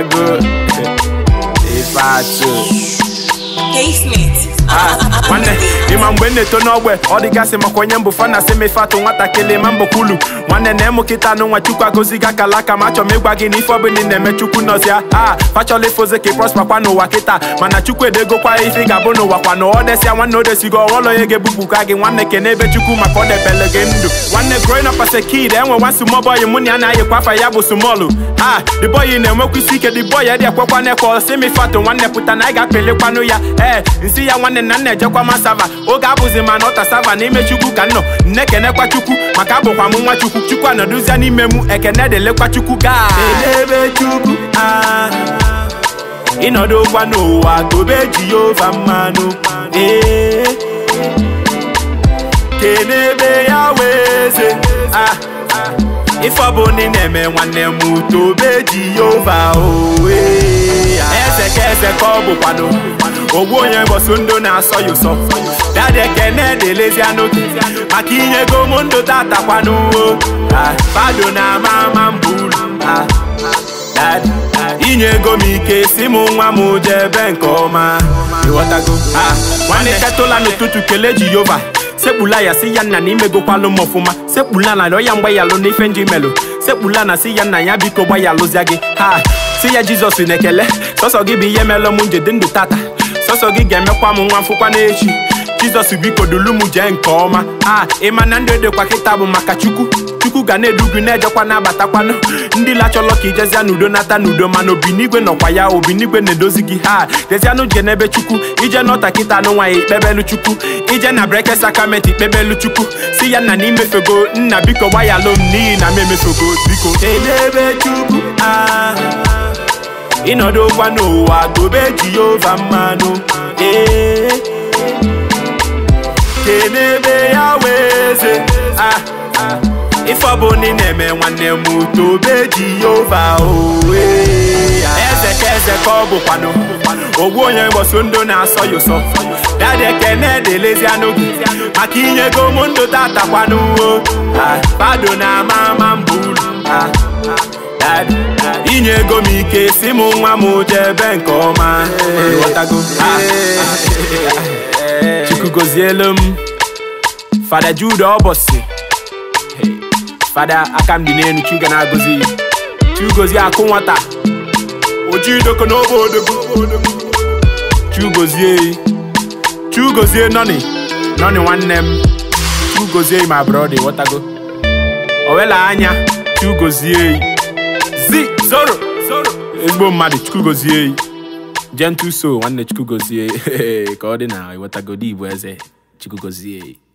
ịghọtago ife atụ Casement. Ah, nwanne ịma mgbe m na-eto n'ogbe ọ dịgasị maka onye mbụ fa na asị m ife atụ nwatakịrị ma mbụ kwulu nwanne na emu kịta anụ nwa chukwu agoziga akala aka ma achọ m ịgwa gị na ife ọbụla ị na-eme chukwu nọzia a fachọla ifoze ka ị prosper kwa n'ụwa kịta mana chukwu edegokwa ife ị ga-abụ n'ụwa kwa na ọ desịa nwanne o desigo ọghọlọ onye ga-ebupụka gị nwanne kene ebe chukwu maka ọ debele gị ndụ nwanne growing up as a kid enwe nwa small boy mụ na ya na-ayịkwa afa ya bụ small ah the boy na-enwekwa isi ike the boy dị ekwekwa n'ekwe si m ife atụ nwanne pụta na anyị ga-apịlikwanụ ya ee nsị ya nwanne na nna ejekwa masava oge abụzi ma na ọta sava n'ime chukwu ka nnọ nne kenekwa chukwu maka abụkwa m nwa chukwu chukwu anọdụzia n'ime mụ ekene delekwa chukwu gaa elebe chukwu ah ịnọdụkwa n'ụwa tobe jehova mmanụ ee kenebe ya weze ah ife ọbụla ị na-eme nwanne m tobe jehova owe eze ka eze ka ọ bụkwanụ ogbu onye mbọsụ ndụ na-asọ ya ụsọ dadi ekene delezianụ gị maka inyego m ndụ tatakwanụ Ah, fado na ama ama mbulu Ah, dadi inyego m ike si m nwa m jebe nke ọma ịghọtago Ah, nwanne ketụla n'ụtụtụ kelee jehova sekpula ya si ya nna na imegokwalụ m ọfụma sekpula na ọya mgbanyalụ n'ife nji melụ sekpula na si ya nna ya biko gbanyalụzia gị ha si ya jizọs na-ekele sọsọ gị bụ ihe melụ m njede ndụ tata sọsọ gị ga-emekwa m nwa mfụkwa n'echi jizọs biko dulu m jee nke ọma a ịma na ndụ edekwa kịta bụ maka chukwu chukwu ga na-edu gị na-ejekwa na-abatakwanụ ndị lachọlọ ka ijezia n'udo nata n'udo mana obinigwe nọkwa ya obinigwe na-edozi gị ha jezianụ je n'ebe chukwu ije n'ọta kịta anụ nwaanyị ikpebelu chukwu ije na breke sakramenti ikpebelu chukwu si ya nna na imefego nna biko gbanyalụ m n'ihi na m emefego biko edebe chukwu ah ịnọdụkwa n'ụwa tobe jehova mmanụ ee kenebe ya weze ah ife ọbụla ị na-eme nwanne m tobe jehova owe eze ka eze ka ọ bụkwanụ ogbu onye mbọsụ ndụ na-asọ ya ụsọ dadi ekene delezianụ gị maka inyego m ndụ tatakwanụ fado na ama ama mbulu Ah, dadi inyego m ike si m nwa m jebe nke ọma ịghọtago Ah, chukwu gozielu m fada jude ọbọsị fada aka m dị n'elu chuga na-agọzi ya chugozie akụ nwata ojidoko n'obe odogwu chugozie chugozie nọni nọni nwanne m chugozie ma brọda ịghọtago owela anya chugozie zi zoro zoro ezigbo mmadụ chukwugozie gentle soul nwanne chukwugozie ka ọ dị na ịghọtago dị igbo eze chukwugozie